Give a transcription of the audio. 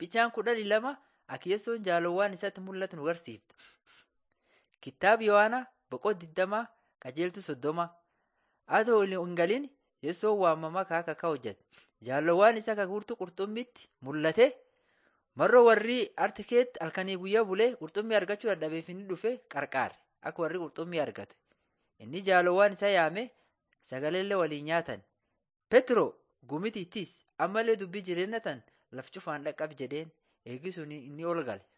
Bichaan kudhanii lama Akiyyeessoon jaalowwan isatti mul'atu nu garsiiftu. Kitaaba Yohaanaa boqoo digdamaa qajeeltu soddoma. Adoo hin galin Yeessoon waamamaa kaa akka hojjete. Jaalowwan isa kakurtu qurxummitti mul'ate. Marroo warri artikeetti halkanii guyyaa bulee qurxummii argachuu dadhabeef inni dhufe qarqaare akka warri qurxummii argatu. Inni jaalowwan isa yaame sagaleellee waliin nyaatan. Petro gumitittis ammallee dubbii jireenya tan laf cufaan dhaqqab jedheen eegisuun inni ol gale.